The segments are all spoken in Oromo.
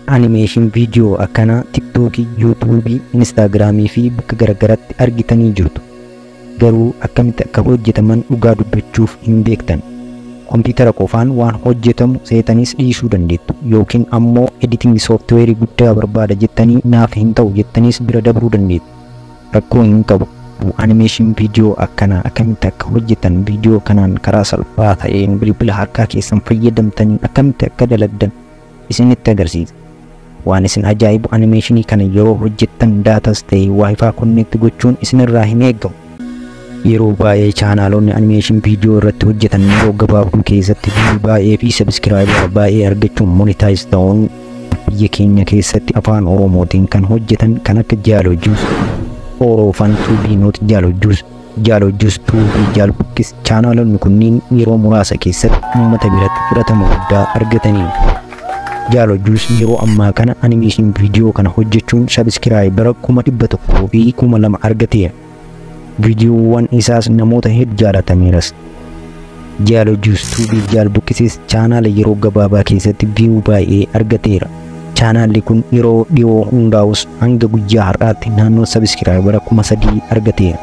animeeshin viidiyoo akkanaa tiktookii yuutuubii instaagiraamii fi bakka garagaraatti argitanii jirtu garuu akkamitti akka hojjetaman dhugaa dubbachuuf hin beektan kompiitara qofaan waan hojjetamu seetanis dhiisuu dandeettu yookiin ammoo editing sooftiweerii guddaa barbaada jettanii naaf hin ta'u jettaniis bira dabruu dandeettu rakkoo hin qabu animeeshin viidiyoo akkanaa akkamitti akka hojjetan viidiyoo kanaan karaa salphaa ta'een bilbila harkaa keessan fayyadamtanii akkamitti akka dalagdan isinitti agarsiisa waan isin ajaa'ibu animeeshinii kana yeroo hojjettan daatas ta'e waayifaa konneekti gochuun isinirraa hin eeggamu yeroo baay'ee chaanaalonni animeeshin viidiyoo irratti hojjetan yeroo gabaabduu keessatti viiyuu baay'ee fi sabiskiraayibara baay'ee argachuun monitaayiz ta'uun biyya keenya keessatti afaan oromootiin kan hojjetan kan akka jaalojjuus orofan tuubii nooti jaalojjuus jaalojjuus tuubii jaalbukkis chaanaalonni kunniin yeroo muraasa keessatti uummata biratti fudhatama guddaa argataniiru. jaalojjuus yeroo ammaa kana animeeshin viidiyoo kana hojjechuun sabiskiraayibara kuma dhibba tokkoo fi kuma lama argateera. viidiyoowwan isaas namoota hedduu jaalatameeras. Jaalojjuus tuubii jaalbukkisis chaanaala yeroo gabaabaa keessatti viiyuu baay'ee argateera. Chaanaalli kun yeroo dhiyoo hundaa'us hanga guyyaa har'aatti naannoo sabiskiraayibara kuma sadii argateera.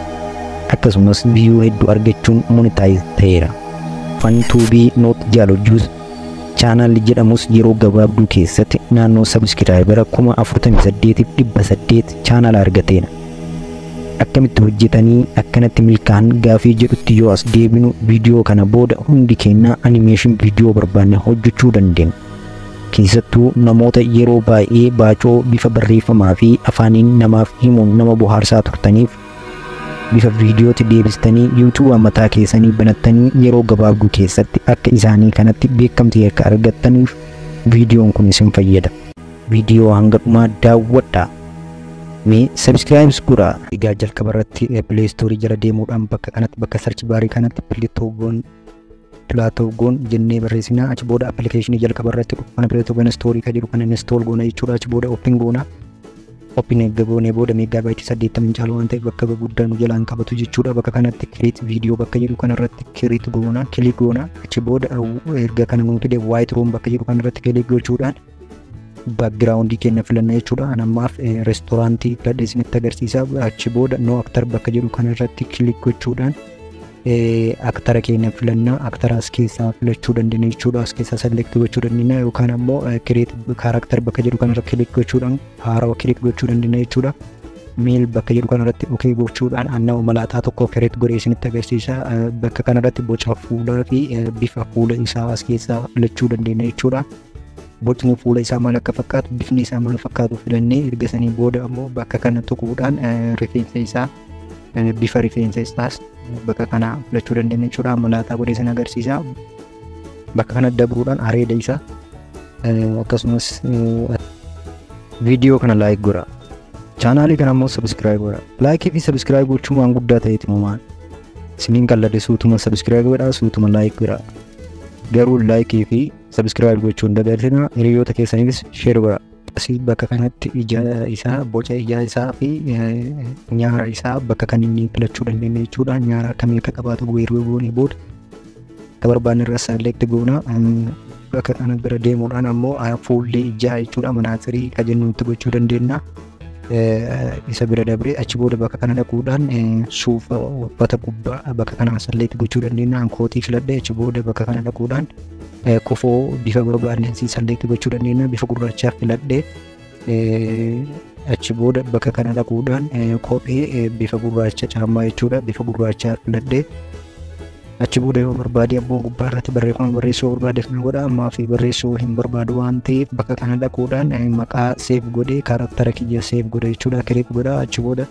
Akkasumas viiyuu hedduu argachuun monitaayiz ta'eera. Fan tuubii noot jaalojjuus chaanaalli jedhamus yeroo gabaabduu keessatti naannoo sabiskiraayibara kuma afurtamii saddeetiif dhibba saddeet chaanaala argateera. akkamitti hojjetanii akkanatti milkaan gaafii jedhutti yoo as deebinu viidiyoo kana booda hundi keenya animeeshin viidiyoo barbaanne hojjechuu dandeenya. Keessattuu namoota yeroo baay'ee baacoo bifa barreeffamaa fi afaaniin namaaf himuun nama bohaarsaa turtaniif bifa viidiyootti deebistanii yuutuuba mataa keessanii banattanii yeroo gabaabduu keessatti akka isaanii kanatti beekamtii akka argattaniif viidiyoon kun isin fayyada. Viidiyoo hanga dhumaa daawwadhaa. mee sabskiraayibs godhaa egaa jalqaba irratti pileestoorii jala deemuudhaan bakka kanatti bakka sarchi baarii kanatti pileetoogoon pilaatoogoon jennee barreessinaa achi booda appilikeeshinii jalqaba irratti dhufu kana pileetoogoon istoorii ka jedhu kana instool goona jechuudha achi booda oppin goona oppin eegga goonee booda meegaa baayitii saddeettamin caalu waan ta'eef bakka guddaa nu jalaan qabatu jechuudha bakka kanatti kiriit viidiyoo bakka jedhu kana irratti kiriit goona kilik goona achi booda erga kana nu fide waayit room bakka jedhu kana irratti kilik gochuudhaan baakgiraawundii keenya filanna jechuudha. An ammaaf reestooraantii filadhe isinitti agarsiisa. Achi booda noo aktar bakka jedhu kana irratti kilik gochuudhaan aktara keenya filanna. Aktara as keessaa filachuu dandeenya jechuudha. As keessaa selekti gochuu dandeenya yookaan ammoo kireet kaarakter bakka jedhu kana irra kilik gochuudhaan haarawa kilik gochuu dandeenya jechuudha. Meel bakka jedhu kana irratti okee gochuudhaan annama malaataa tokko kireet godhee isinitti agarsiisa. Bakka kana irratti boca fuulaa fi bifa fuula isaa as keessaa filachuu dandeenya jechuudha. bocni fuula isaa maal akka fakkaatu bifni isaa maal fakkaatu filannee erga sanii booda ammoo bakka kana tuquudhaan rifeensa isaa bifa rifeensa isaas bakka kana filachuu dandeenya jechuudha malaataa godhee sana agarsiisa bakka kana dabruudhaan areeda isaa akkasumas viidiyoo kana laayik godha chaanaalii kana ammoo sabiskiraayib godha laayikii fi sabiskiraayib gochuun waan guddaa ta'eeti uumaan isiniin qalladhe suutuma sabiskiraayib godha suutuma laayik godha garuu laayikii fi sabiskiraayib gochuun dabalina hiriyoota keessaniifis sheer godha. Asii bakka kanatti ija isaa boca ija isaa fi nyaara isaa bakka kan inni filachuu dandeenya jechuudha. Nyaara akkamii akka qabaatu weeruu goonee booda akka barbaanne irra select goona. Bakka kana bira deemuudhaan ammoo fuullee ijaa jechuudha manaaxirii ka jennutti gochuu dandeenya. isa bira dabree achi booda bakka kana dhaquudhaan suufa uffata gubbaa bakka kana select gochuu dandeenya kootii filadhe achi booda bakka kana dhaquudhaan kofoo bifa barbaadne si select gochuu dandeenya bifa gurraachaa filadhe achi booda bakka kana dhaquudhaan kophee bifa gurraacha caammaa jechuudha bifa gurraachaa filadhe achi booda yoo barbaade ammoo gubbaa irratti barreeffama barreessuu barbaade kana godha ammaa fi barreessuu hin barbaadu waan ta'eef bakka kana dhaquudhaan maqaa seef godhee kaaraktara kiyya seef godha jechuudha kireet godha achi booda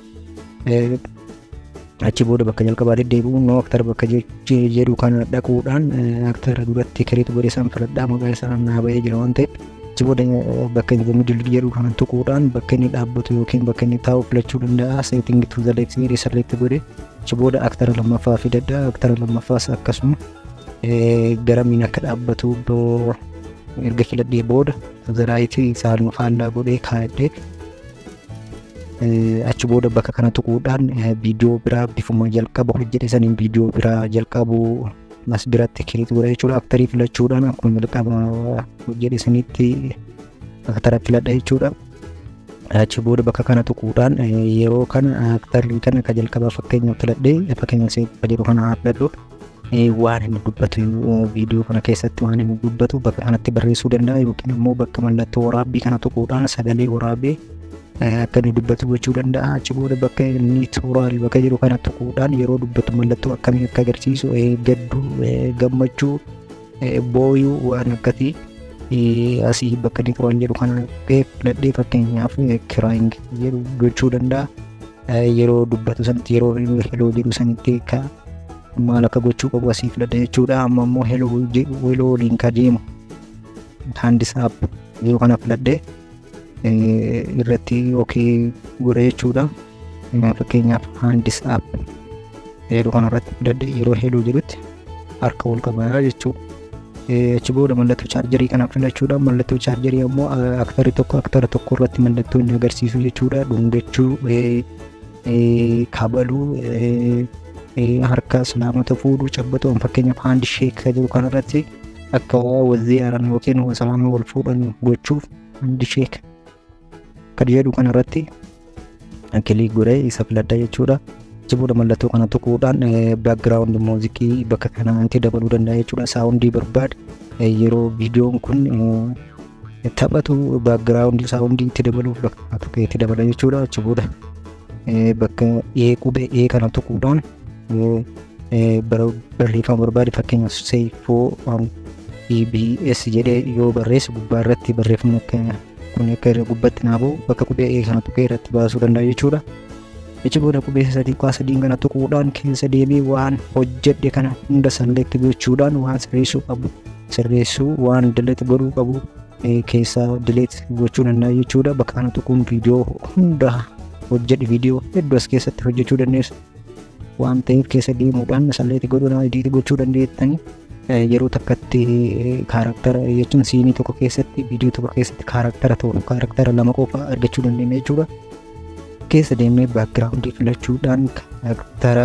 achi booda bakka jalqabaa deddeebi'u noo aktara bakka jedhu kana dhaquudhaan aktara duratti kireet godhee san filadhaa maqaa isaa naa ba'ee jira waan ta'eef achi booda bakka inni middil jedhu kana tuquudhaan bakka inni dhaabbatu yookiin bakka inni taa'u filachuu danda'a seeting to the left seerii select godhee achi booda aktara lammaffaa fidadha aktara lammaffaas akkasuma garamiin akka dhaabbatu erga filadhee booda zaraayitii isaan faallaa godhee kaa'adhee achi booda bakka kana tuquudhaan viidiyoo biraa bifuma jalqaba hojjete saniin viidiyoo biraa jalqabu as biratti kiriit godha jechuudha aktarii filachuudhaan akkuma jalqaba hojjete sanitti aktara filadha jechuudha. Achi booda bakka kana tuquudhaan yeroo kana aktarri kana ka jalqabaa fakkeenyaaf filadhee fakkeenyaaf jedhu kana filadhu waan inni dubbatu viidiyoo kana keessatti waan inni dubbatu bakka kanatti barreessuu danda'a yookiin immoo bakka mallattoo waraabbii kana tuquudhaan sagalee waraabee akka inni dubbatu gochuu danda'a. Achi booda bakka inni tooraalii bakka jedhu kana tuquudhaan yeroo dubbatu mallattoo akkamii akka agarsiisu gadduu gammachuu booyuu waan akkasii asii bakka inni tooraalii jedhu kana filadhee fakkeenyaaf kiraaying jedhu gochuu danda'a. Yeroo dubbatu sanatti yeroo heloo jedhu sanitti ka maal akka gochuu qabu asii filadha jechuudha. Amma immoo heloo jedhu heloo waliin ka deemu haandisaap yeroo kana filadhee irratti ookee godhe jechuudha. Fakkeenyaaf haandisaap yeroo kanarratti filadhee yeroo heloo jedhutti harka ol qabaa jechuudha. Achi booda mallattoo chaarjarii kana filachuudha. Mallattoo chaarjarii ammoo aktarri tokko aktara tokko irratti mallattoo inni agarsiisu jechuudha. Dhungachuu, kabaluu, harka islaamota fuudhuu, cabbatuu fakkeenyaaf haandi sheek jedhu kanarratti akka wazii aaran yookiin islaamii wal fuudhan gochuuf haandi sheek kan jedhu kanarratti kilii godhee isa filadha jechuudha. Achi booda mallattoo kana tuquudhaan baakgiraawundi muuziqii bakka kanaatti dabaluu danda'a jechuudha. Saawundii barbaade yeroo viidiyoon kun taphatu baakgiraawundi saawundii itti dabaluuf bakka tuqee itti dabala jechuudha. Achi booda bakka ee qubee ee kana tuquudhaan barreeffama barbaade fakkeenyaaf seefoo EBS jedhee yoo barreesse gubbaa irratti barreeffamni akka kun akka gubbatti naafuu bakka qubee ee kana tuqee irratti baasuu danda'a jechuudha. Achi booda qubee sadii kwaa sadiin kana tuquudhaan keessa deemee waan hojjedhe kana hunda select gochuudhaan waan sirreessuu qabu sirreessuu waan delete godhuu qabu keessaa delete gochuu danda'a jechuudha. Bakka kana tuquun viidiyoo hunda hojjedhe viidiyoo hedduu as keessatti hojjechuu dandeessu. Waan ta'eef keessa deemuudhaan select godhuudhaan edit gochuu dandeettanii yeroo takkatti kaaraktara jechuun siinii tokko keessatti viidiyoo tokko keessatti kaaraktara ta'u kaaraktara lama qofa argachuu dandeenya jechuudha. keessa deemnee baakgiraawundii filachuudhaan karaktara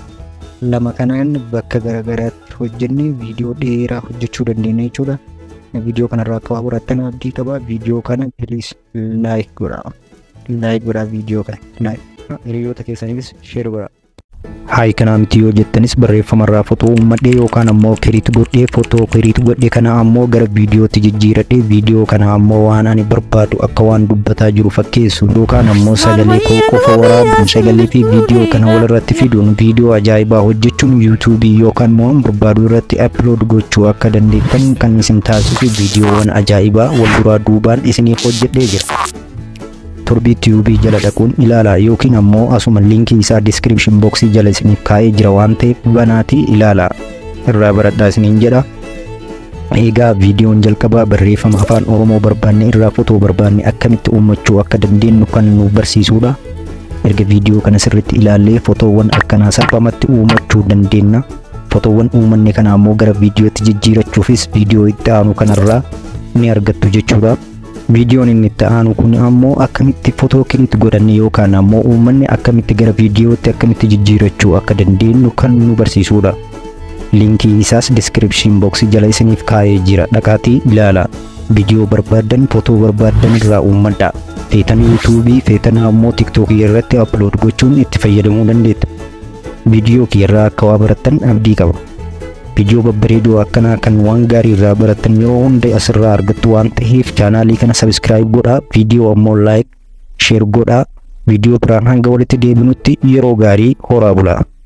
lama kanaan bakka garaagaraatti hojjennee viidiyoo dheeraa hojjechuu dandeenya jechuudha. Viidiyoo kanarraa akka waa barattan abdii qaba. Viidiyoo kana piliis laayik godhaa. Laayik godhaa viidiyoo kana. Laayik. Hiriyoota keessaniifis sheer godhaa. Haay kanaa miti yoo jettanis barreeffamarraa fotoo uummadhee yookaan ammoo kiriit godhee fotoo kiriit godhe kana ammoo gara viidiyootti jijjiiradhee viidiyoo kana ammoo waan ani barbaadu akka waan dubbataa jiru fakkeessu yookaan ammoo sagalee koo qofa waraabuun sagalee fi viidiyoo kana walirratti fiduun viidiyoo ajaa'ibaa hojjechuun yuutuubii yookaan immoo barbaadu irratti aplood gochuu akka dandeettan kan isin taasisu viidiyoowwan ajaa'ibaa wal duraa duubaan isiniif hojjedhee jira. torbii tiyuubii jala dhaquun ilaalaa yookiin ammoo asuma liinkii isaa diskiripshin booksii jala isiniif kaa'ee jira waan ta'eef banaatii ilaalaa irraa baradhaa isiniin jedha. Egaa viidiyoon jalqabaa barreeffama afaan Oromoo barbaanne irraa fotoo barbaanne akkamitti uumachuu akka dandeenyu kan nu barsiisudha. Erga viidiyoo kana sirriitti ilaallee fotoowwan akkanaa salphumatti uumachuu dandeenya. Fotoowwan uumanne kana ammoo gara viidiyootti jijjiirachuufis viidiyoo itti aanu kanarraa ni argattu jechuudha. viidiyoon inni itti aanu kun ammoo akkamitti fotoo kiriit godhanne yookaan ammoo uummanni akkamitti gara viidiyootti akkamitti jijjiirachuu akka dandeenyu kan nu barsiisudha. Liinkii isaas diskiripshin booksii jala isiniif kaa'ee jira dhaqaatii ilaalaa. Viidiyoo barbaadan fotoo barbaadan irraa uummadhaa. Feetan yuutuubii feetan ammoo tiktookii irratti aplood gochuun itti fayyadamuu dandeetta. Viidiyoo kiyyarraa akka waa barattan abdii qaba. viidiyoo babbareedoo akkanaa kan waan gaarii irraa barattan yeroo hunda asirraa argattu waan ta'eef chaanaalii kana sabiskiraayib godhaa viidiyoo ammoo laayik sheer godhaa viidiyoo biraan hanga walitti deebinutti yeroo gaarii horaa bulaa.